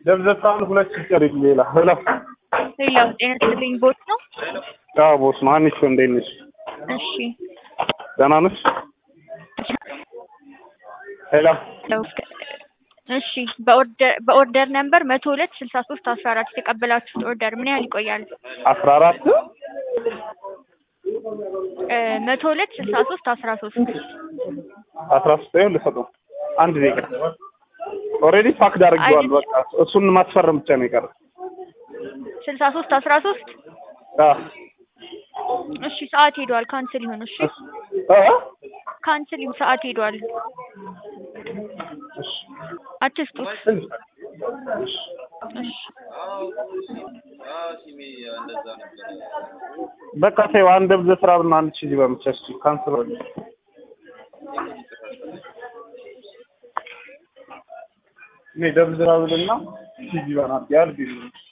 ደብዘታን ሁለት ሲቀር ሌላ ሄሎ ሌላው ጤና ይስጥልኝ ቦት ነው። አዎ ቦስ ነው። አንቺ እንዴት ነሽ? እሺ ደህና ነሽ? ሄሎ እሺ በኦርደር በኦርደር ነምበር መቶ ሁለት ስልሳ ሶስት አስራ አራት የተቀበላችሁት ኦርደር ምን ያህል ይቆያል? አስራ አራት እ መቶ ሁለት ስልሳ ሶስት አስራ ሶስት አስራ ሶስት ይኸው ልሰጠው አንድ ደቂቃ ኦልሬዲ ፓክድ አድርጌዋል። በቃ እሱን ማስፈረም ብቻ ነው የቀረ። ስልሳ ሶስት አስራ ሶስት አዎ እሺ ሰዓት ሄዷል። ካንስል ይሁን። እሺ እ ካንስል ይሁን። ሰዓት ሄዷል። አትስጡት። እሺ በቃ ተይው። አንድ ደብዘ ስራ ብና አንድ ሺህ በምቻ እሺ ካንስል እኔ ደብዘ ስራ ብልና ሺህ በናት ያል ቢሉ